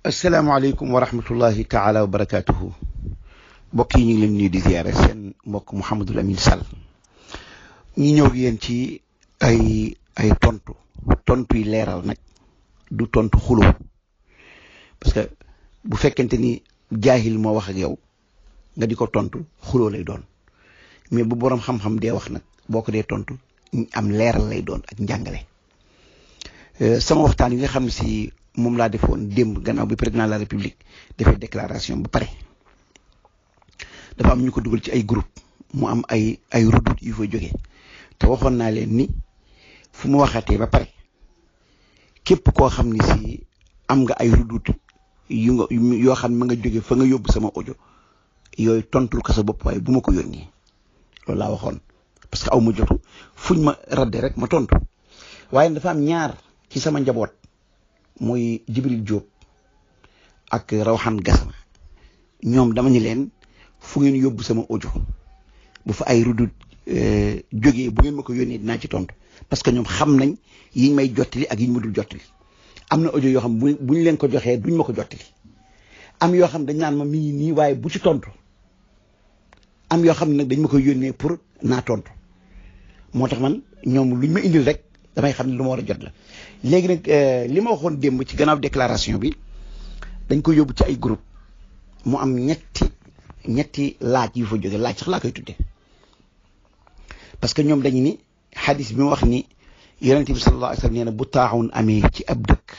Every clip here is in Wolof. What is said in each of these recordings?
asalaamaaleykum wa rahmatullahi taala wa barakaatuhu mbokk yi ñu ngi leen nuyu di ziare seen mbokk Mouhamadul Amin Sall ñi ñëw yéen ci ay ay tontu tontu yi leeral nag du tontu xuloo parce que bu fekkente ni jaahil moo wax ak yow nga di ko tontu xuloo lay doon mais bu boroom xam-xam dee wax nag boo ko dee tontu am leeral lay doon ak njàngale sama waxtaan yi nga xam ne si moom laa defoon démb gannaaw bi président de la république defee déclaration ba pare dafa am ñu ko dugal ci ay groupe mu am ay ay rudut yu fa jógee te waxoon naa leen ni fu mu waxatee ba pare képp koo xam ni si am nga ay rudut yu nga yoo xam ne ma nga jóge fa nga yóbbu sama audio yooyu tontul ko sa bopp waaye bu ma ko yónnee loolu laa waxoon parce que aw ma jotu fuñ ma radde rek ma tontu waaye dafa am ñaar ci sama njaboot muy Jibril Diop ak Rawhan Gassama ñoom dama ñu leen fu ngeen yóbbu sama audio bu fa ay rudut jógee bu ngeen ma ko yónnee dinaa ci tontu parce que ñoom xam nañ yiñ may jottali ak yiñ ma dul jottali am na audio yoo xam bu buñ leen ko joxee duñ ma ko jottali am yoo xam dañ naan ma mi ngi nii waaye bu ci tontu am yoo xam ne nag dañ ma koy yónnee pour naa tontu moo tax man ñoom luñ ma indil rek damay xam ne lu ma war a jot la léegi nag li ma waxoon démb ci gannaaw déclaration bi dañ ko yóbbu ci ay groupe mu am ñetti ñetti laaj yu fa jóge laaj sax laa koy tudde parce que ñoom dañu ni xadis bi mu wax ni yonente bi sallallahu alayhi wa sallam nee na bu taaxun amee ci ab dëkk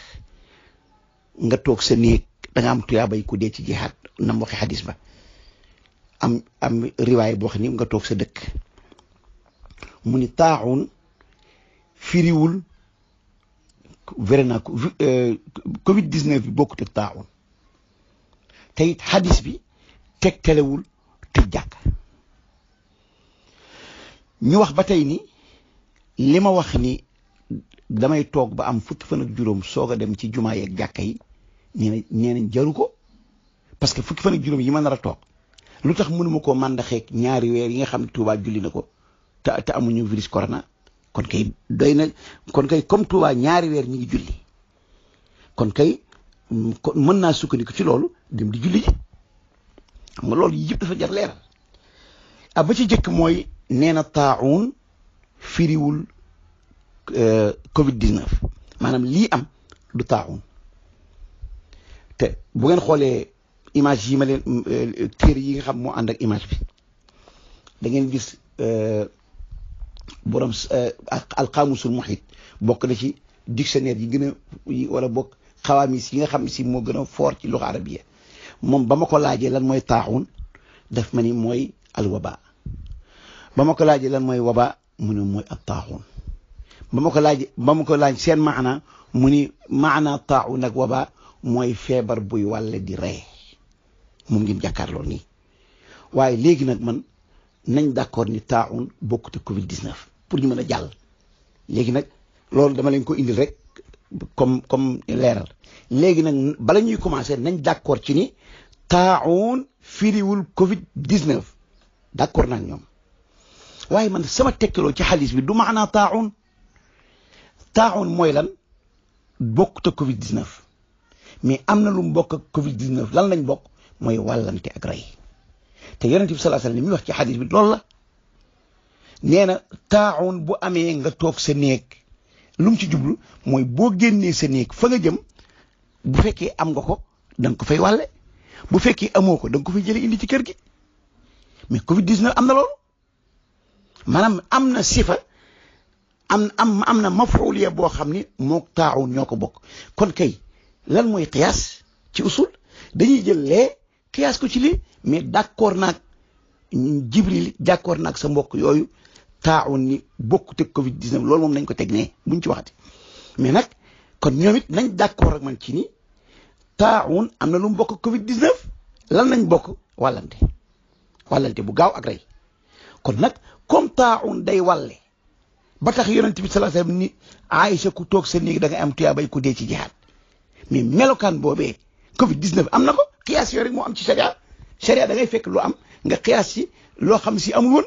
nga toog sa néeg da nga am tuyaabay ku dee ci jihaad nam waxe xadis ba am am riwaay boo xam ni nga toog sa dëkk mu ni taaxun firiwul vrai naa ko covid 19 bi bokkut ak taaxun te it xadis bi tegtalewul tëj jàkk ñu wax ba tey ni li ma wax ni damay toog ba am fukki fan ak juróom soog a dem ci jumaa yeeg jàkka yi nee na nee nañ jaru ko parce que fukki fan ak juróom yi ma nar a toog lu tax mënuma koo màndaxeeg ñaari weer yi nga xam ne Tuubaa julli na ko te te amuñu virus corona kon kay doy na kon kay comme Tuubaa ñaari weer ñi ngi julli kon kay mën naa sukkandiku ci loolu dem di julli ji xam nga loolu yëpp dafa jar leeral ah ba ci jëkk mooy nee na taaxuun firiwul Covid 19 maanaam lii am du taaxuun te bu ngeen xoolee image yi ma leen téere yi nga xam moo ànd ak image bi da ngeen gis borom alxaamusul muhit bokk na ci dictionnaire yi gën a wala bokk xawaamis yi nga xam si moo gën a fort ci luxa arabiya moom ba ma ko laajee lan mooy taaxuun daf ma ni mooy alwaba ba ma ko laajee lan mooy waba mu ne mooy ab taaxuun ba ma ko laaj ba ma ko laaj seen maana mu ni maana taaxuun ak waba mooy feebar buy wàlle di rey moom ngeen jàkkaarloo nii waaye léegi nag man nañ d'accord ni taaxuun bokkut ak Covid 19 pour ñu mën a jàll léegi nag loolu dama leen ko indil rek comme comme leeral léegi nag bala ñuy commencer nañ d'accord ci ni taaxuun firiwul Covid 19 d'accord naa ñoom. waaye man sama tekkaloo ci xaalis bi du maanaa taaxun taaxun mooy lan bokkut ak Covid 19 mais am na lu mu bokk ak Covid 19 lan lañ bokk mooy wàllante ak rey te yonent bi sallallahu alayhi wasallam li muy wax ci xaalis bi loolu la nee na taaxun bu amee nga toog sa néeg lu mu ci jublu mooy boo génnee sa néeg fa nga jëm bu fekkee am nga ko da nga ko fay wàlle bu fekkee amoo ko da nga ko fay jëlee indi ci kër gi mais Covid 19 am na loolu. maanaam am na sifa am am am na mafuuliya boo xam ni moo taaxun ñoo ko bokk kon kay lan mooy xiyaas ci usul dañuy jël lee xiyaas ko ci lii mais d'accord naag jibril d'accord naag sa mbokk yooyu taaxun ni bokkut ak Covid 19 loolu moom nañ ko teg nee buñ ci waxati mais nag kon ñoom it nañ d'accord ak man ci ni taaxun am na lu mu bokk ak Covid 19 lan lañ bokk wàllante wàllante bu gaaw ak rey kon nag. comme taaxun day walle ba tax yonent bi sallallahu alayhi wasallam ni Aïcha ku toog sa néeg da ngay am tuyaabay ku dee ci jihaad mais melokaan boobee Covid 19 am na ko xiyaas yooyu rek moo am ci sharia sharia da ngay fekk lu am nga xiyaas ci loo xam si amul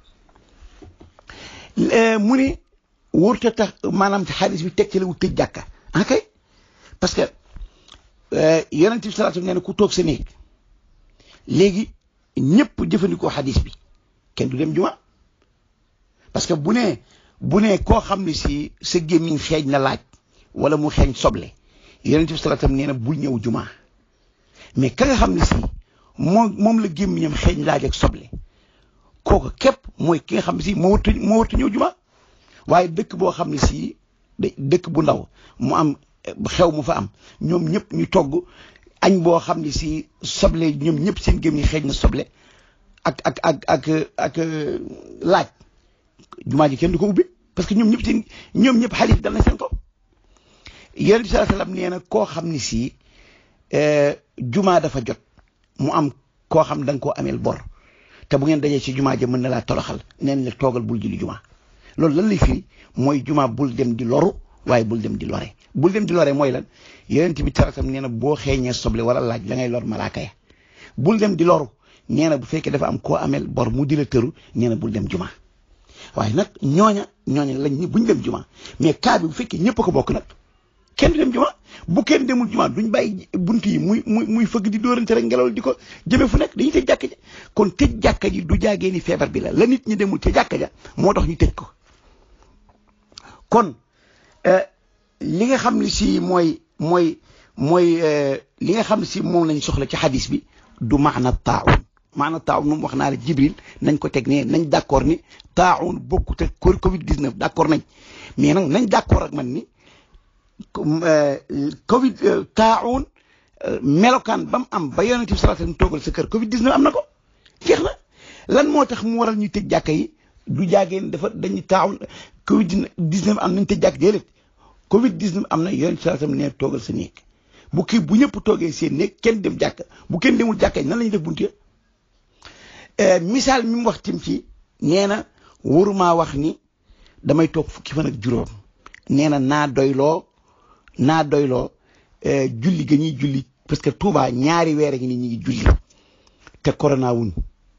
woon mu ni wóorta tax maanaam xaalis bi teg ci la wu tëj jàkka ah kay parce que yonent bi salaatu nee na ku toog sa néeg léegi ñëpp jëfandikoo xadis bi kenn du dem juma parce que bu nee bu nee koo xam ne si sa gémmiñ xeeñ na laaj wala mu xeeñ soble yonent bi salaatu nee na bul ñëw juma mais ka nga xam ne si moom moom la gémmiñam xeeñ laaj ak soble kooku képp mooy ki nga xam ne si moo wartu moo wartu ñëw juma waaye dëkk boo xam ne si dëkk bu ndaw mu am xew mu fa am ñoom ñëpp ñu togg añ boo xam ne si soble ñoom ñëpp seen gémmiñ xeeñ na soble ak ak ak ak ak laaj jumaa ji kenn du ko ubbi parce que ñoom ñëpp seen ñoom ñëpp xaalis dal na seen kaw yonent bi sallallahu alayhi wasallam nee na koo xam ne si jumaa dafa jot mu am koo xam da nga koo ameel bor te bu ngeen dajee ci jumaa ja mën na laa toroxal neen la toogal bul julli jumaa loolu lan lay firi mooy jumaa bul dem di loru waaye bul dem di lore bul dem di lore mooy lan yonent bi taratam nee na boo xeeñee soble wala laaj la ngay lor malaaka ya bul dem di loru nee na bu fekkee dafa am koo ameel bor mu di la tëru nee na bul dem jumaa waaye nag ñooña ñooña lañ ni buñ dem jumaa mais cas bi bu fekkee ñëpp a ko bokk nag kenn du dem juma bu kenn demul juma duñ bàyyi bunt yi muy muy muy fëgg di dóorante rek ngelaw di ko jëme fu nekk dañuy tëj jàkka ja kon tëj jàkka ji du jaagee ni feebar bi la la nit ñi demul ca jàkka ja moo tax ñu tëj ko kon li nga xam ne si mooy mooy mooy li nga xam ne si moom lañ soxla ci xadis bi du maana taawun maana taawun moom wax naa la jibril nañ ko teg ne nañ d'accord ni taawun bokkut ak covid 19 d'accord nañ mais nag nañ d'accord ak man ni Covid taawun melokaan ba mu am ba yonent bi sallallahu alayhi wasallam toogal sa kër Covid 19 am na ko jeex na lan moo tax mu waral ñu tëj jàkka yi du jaageen dafa dañuy taawun Covid 19 am nañ tëj jàkk déedéet Covid 19 am na yonent bi sallallahu alayhi wasallam nee toogal sa néeg bu kii bu ñëpp toogee seen néeg kenn dem jàkka bu kenn demul jàkka yi nan la ñuy def buntu misaal mi mu wax tim ci nee na warumaa wax ni damay toog fukki fan ak juróom nee na naa doyloo. naa doyloo julli ga ñuy julli parce que Touba ñaari weer ngi ni ñu ngi julli te corona wuñ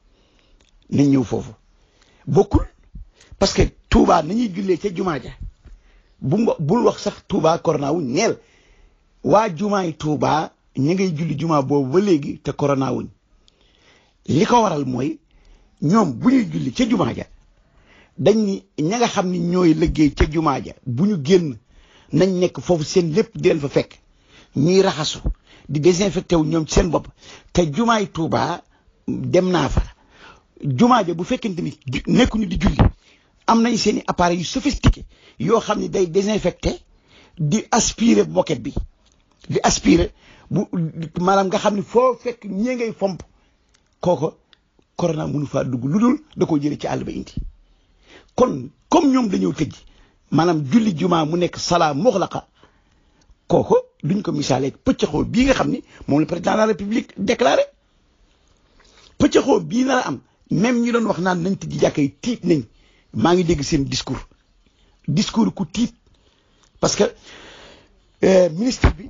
nañ ñëw foofu bokkul parce que Touba nañuy jullee ca jumaa ja bu bul wax sax Touba corona wuñ neel waa jumaay Touba ñi ngay julli jumaa boobu ba léegi te corona wuñ li ko waral mooy ñoom bu ñuy julli ca jumaa ja dañ ni ña nga xam ni ñooy liggéey ca jumaa ja bu ñu génn nañ nekk foofu seen lépp di leen fa fekk ñuy raxasu di désinfecté wu ñoom ci seen bopp te jumaay Tuuba dem naa fa jumaa ja bu fekkente ni nekkuñu di julli am nañ seen i appareils yu sophistiqué yoo xam ne day désinfecté di aspirer moquette bi di aspirer bu maanaam nga xam ne foo fekk ñee ngay fomp kooko corona mënu faa dugg lu dul da koo jëlee ci àll ba indi kon comme ñoom dañoo tëj maanaam julli jumaa mu nekk salaa muxlaqa kooku duñ ko misaale pëccëxoo bii nga xam ni moom le président de la république déclaré pëccëxoo bii nar a am même ñi doon wax naan nañ tëj jàkka yi tiit nañ maa ngi dégg seen discours discours ku tiit parce que ministre bi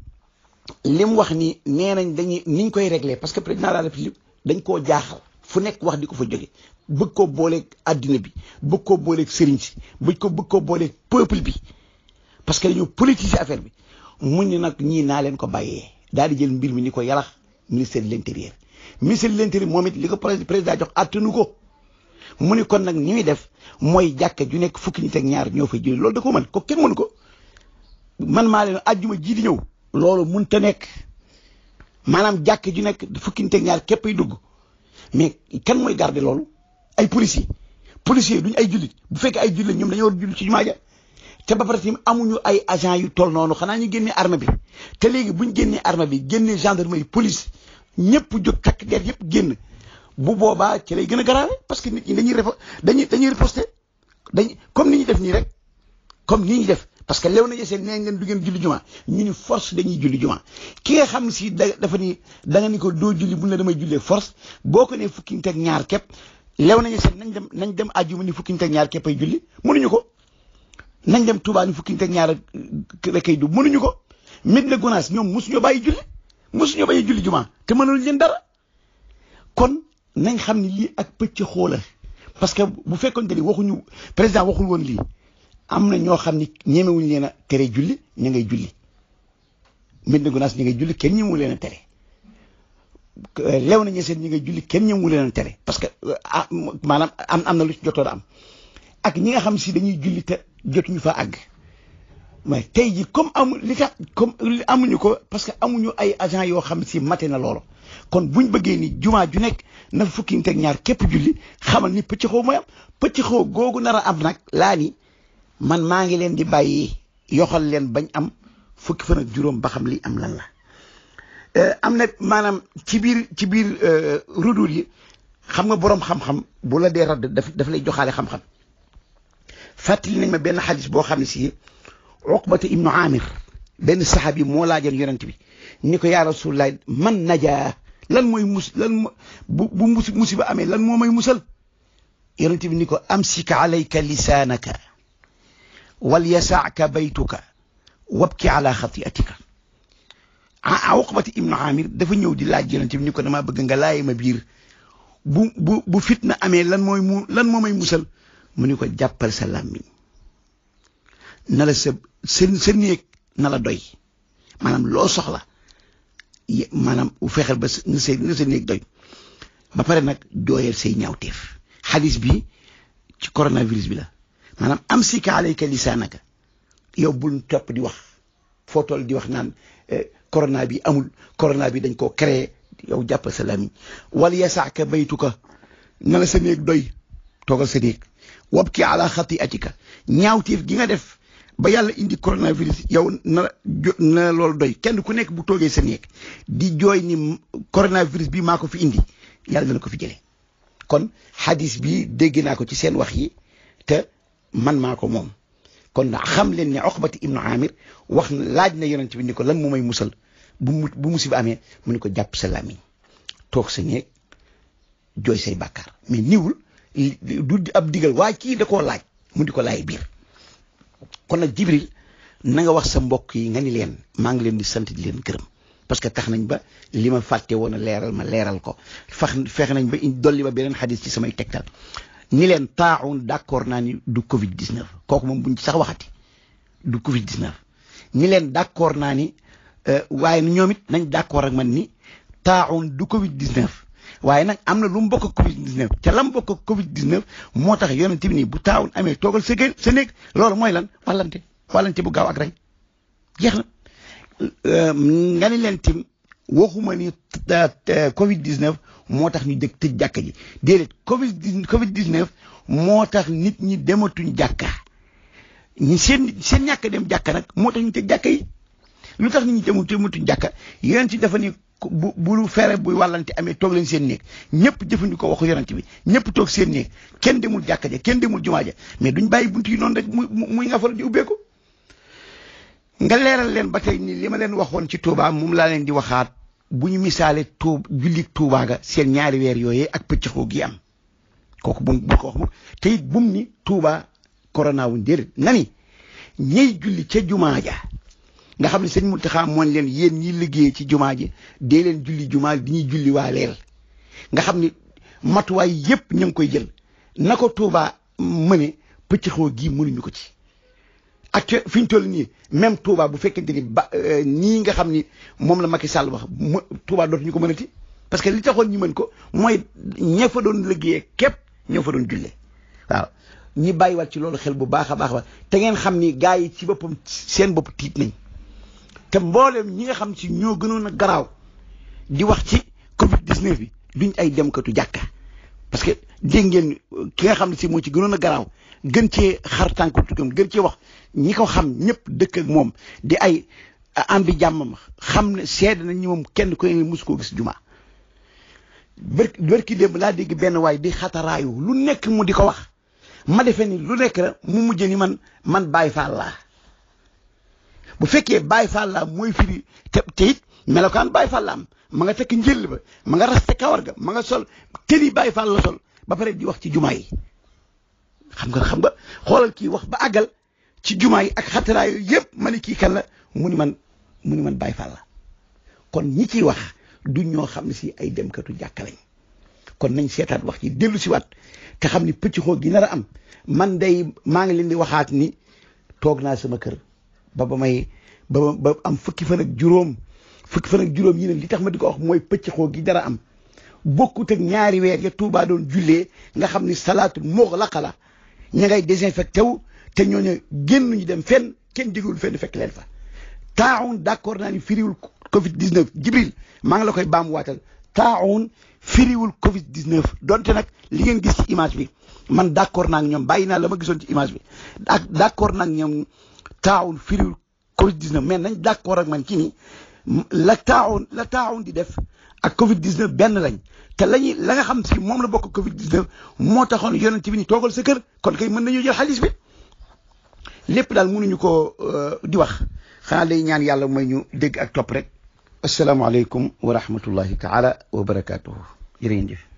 li mu wax ni nee nañ dañuy niñ koy régler parce que président de la république dañ koo jaaxal fu nekk wax di ko fa jóge bëgg koo booleeg àddina bi bëgg koo booleeg sëriñ si bëgg ko bëgg koo booleeg peuple bi parce que dañoo politiser affaire bi mun ni nag ñii naa leen ko bàyyee daal di jël mbir mi ni ko yalax ministère de l'intérieur ministère de l'intérieur moom it li ko président jox attanu ko mu ni kon nag ni muy def mooy jàkka ju nekk fukki nit ak ñaar ñoo fay julli loolu da ko mën ko kenn mënu ko man maa leen àjjuma ji di ñëw loolu mun te nekk maanaam jàkka ju nekk fukki nit ak ñaar képp ay dugg mais kan mooy garder loolu ay policiers policiers duñ ay jullit bu fekkee ay jullit ñoom dañoo war jullit ci jumaa ja te ba pare tamit amuñu ay agent yu toll noonu xanaa ñu génnee arme bi te léegi buñ génnee arme bi génnee gendarmerie police ñëpp jóg takk der yëpp génn bu boobaa ci lay gën a grave parce que nit ñi dañuy refa dañuy dañuy riposter dañuy comme ni ñu def nii rek comme ni ñu def parce que lew nañu seen nee ngeen du ngeen julli juma ñu ni force dañuy julli juma ki nga xam si da dafa ni da nga ni ko doo julli bu ne damay jullee force boo ko nee fukki nit ak ñaar képp lew nañu seen nañ dem nañ dem àjjuma ni fukki nit ak ñaar képp ay julli mënuñu ko nañ dem Touba ni fukki nit ak ñaar rek ay du mënuñu ko Medina Gounass ñoom mosuñoo bàyyi julli mosuñoo bàyyi julli juma te mënul leen dara kon nañ xam ni lii ak pëcc xoola parce que bu fekkoon te ni waxuñu président waxul woon lii am na ñoo xam ni ñemewuñu leen a tere julli ña ngay julli Medina Gounass ñi ngay julli kenn ñëmu leen a tere lew na ñeseen ñi ngay julli kenn ñëmu leen a tere parce que ah maanaam am am na lu ci jotoon am ak ñi nga xam si dañuy julli te jotuñu fa àgg mais tey ji comme amu li tax comme amuñu ko parce que amuñu ay agent yoo xam si mate na loolu kon buñ bëggee ni jumaa ju nekk na fukki nit ak ñaar képp julli xamal ni pëcc xoo mooy am pëcc xoo googu nar a am nag laa ni man maa ngi leen di bàyyi yoxal leen bañ am fukki fan ak juróom ba xam li am lan la am na maanaam ci biir ci biir rudul yi xam nga boroom xam-xam bu la dee radd daf daf lay joxaale xam-xam fàttali nañ ma benn xadis boo xam ne si uqbata ibnu amir benn saxaabi moo laajoon yonent bi ni ko yaa rasulullah man najaa lan mooy mus lan bu bu mus musiba amee lan moo may musal yonent bi ni ko amsika alayka lisaanaka wal yasaaka baytuka wabki ala xatiatika ah uqbata ibnu amir dafa ñëw di laaj yonent bi ni ko damaa bëgg nga laaye ma biir bu bu bu fitna amee lan mooy mu lan moo may musal mu ni ko jàppal sa làmmiñ na la sa sa sa néeg na la doy maanaam loo soxla maanaam u fexeel ba na sa na sa néeg doy ba pare nag jooyal say ñaawteef xadis bi ci coronavirus bi la maanaam am sika alayka lisaanaka yow bul topp di wax foo toll di wax naan corona bi amul corona bi dañ koo créé yow jàppal sa làmmiñ wal yasaaka baytuka na la sa néeg doy toogal sa néeg wabki ala xatiatika ñaawteef gi nga def ba yàlla indi coronavirus yow na na loolu doy kenn ku nekk bu toogee sa néeg di jooy ni coronavirus bi maa ko fi indi yàlla dana ko fi jëlee kon hadis bi dégg naa ko ci seen wax yi te man maa ko moom kon xam leen ne Uqbati ibnu Amir wax na laaj na yonent bi ni ko lan moo may musal bu mu bu musiba amee mu ni ko jàpp sa làmmiñ toog sa néeg jooy say bàkkaar mais niwul du ab digal waaye kii da koo laaj mu di ko laay biir kon nag Jibril na nga wax sa mbokk yi nga ni leen maa ngi leen di sant di leen gërëm parce que tax nañ ba li ma fàtte woon a leeral ma leeral ko fax fexe nañ ba dolli ba beneen xadis ci samay tegtal ni leen taaxun d'accord naa ni du Covid 19 kooku moom buñ ci sax waxati du Covid 19 ni leen d'accord naa ni waaye ñoom it nañ d'accord ak man ni taaxun du Covid 19 waaye nag am na lu mu bokk ak Covid 19 ca lam bokk ak Covid 19 moo tax yonent bi nii bu taawun amee toogal sa sa néeg loolu mooy lan wàllante wàllante bu gaaw ak rey jeex na nga ni leen tim waxuma ni Covid 19 moo tax ñu dëkk tëj jàkka ji déedéet Covid Covid 19 moo tax nit ñi dematuñ jàkka ñi seen seen ñàkk dem jàkka nag moo tax ñu tëj jàkka yi lu tax nit ñi demut dematuñ jàkka yonent ci dafa ni bu bu fere buy wàllante amee toog leen seen néeg ñëpp jëfandikoo waxu yonent bi ñëpp toog seen néeg kenn demul jàkka ja kenn demul jumaa ja mais duñ bàyyi buntu yi noonu rek muy muy nga faral di ubbeeku nga leeral leen ba tey ni li ma leen waxoon ci Touba moom laa leen di waxaat bu ñu misaale tuub julli Touba ga seen ñaari weer yooyee ak pëccëxoo gi am kooku bu bu ko wax mu te it bum ni Touba corona wuñ déedéet na ni ñey julli ca jumaa ja nga xam ne sëñ Mountakha moon leen yéen ñi liggéey ci jumaa ji dee leen julli jumaa di ñuy julli waa leel nga xam ni matuwaay yépp ñu ngi koy jël na ko Touba mëne pëccëxoo gi mënuñu ko ci ak fi ñu toll nii même Touba bu fekkente ni ba nii nga xam ni moom la Macky Sall wax mu Touba dootuñu ko mënati parce que li taxoon ñu mën ko mooy ña fa doon liggéeyee képp ñoo fa doon jullee waaw ñi bàyyiwaat ci loolu xel bu baax a baax a te ngeen xam ni gars yi ci boppam seen bopp tiit nañ te mboolem ñi nga xam si ñoo gënoon a garaaw di wax ci Covid 19 bi duñ ay demkatu jàkka parce que dégg ngeen ki nga xam ne si moo ci gënoon a garaaw gën cee xar tànku tukkam gën cee wax ñi ko xam ñëpp dëkk ak moom di ay am bi jàmmam xam ne seede nañ ñi moom kenn ko ne mosu koo gis juma bër bërki démb laa dégg benn waay di xataraayu lu nekk mu di ko wax ma defee ni lu nekk la mu mujj ni man man Baay Faal laa bu fekkee Baay Faal laa mooy firi te te it melokaan Baay Faal la am ma nga tekk njël ba ma nga raste kawar ga ma nga sol tëri Baay Faal la sol ba pare di wax ci jumaa yi xam nga xam nga xoolal kii wax ba àggal ci jumaa yi ak xataraa yooyu yëpp ma ne kii kan la mu ni man mu ni man Baay Faal la kon ñi ciy wax du ñoo xam ne si ay demkatu jàkka lañ kon nañ seetaat wax ci dellu si waat te xam ni pëcc xoo gi nar a am man day maa ngi leen di waxaat ni toog naa sama kër ba ba may ba ba am fukki fan ak juróom fukki fan ak juróom yi ne li tax ma di ko wax mooy pëccxoo gi dara am bokkut ak ñaari weer ya Tuubaa doon jullee nga xam ni salaatul muxlaqa la ña ngay désinfecté wu te ñooñu génn ñu dem fenn kenn digul fenn fekk leen fa taaxun d'accord naa ni firiwul Covid 19 Jibril maa ngi la koy baamuwaatal taaxun firiwul Covid 19 donte nag li ngeen gis ci image bi man d'accord naa ak ñoom bàyyi naa la ma gisoon ci image bi ak d'accord naa ak ñoom taaxun firiwul Covid 19 mais nañ d'accord ak man ci ni la taaxun la taaxun di def ak Covid 19 benn lañ te lañuy la nga xam si moom la bokk Covid 19 moo taxoon yonent bi ni toogal sa kër kon kay mën nañu jël xaalis bi lépp daal mënuñu ko di wax xanaa day ñaan yàlla mooy ñu dégg ak topp rek asalaamaaleykum wa rahmatullahi taala wa barakaatuhu jërë ngeen jëf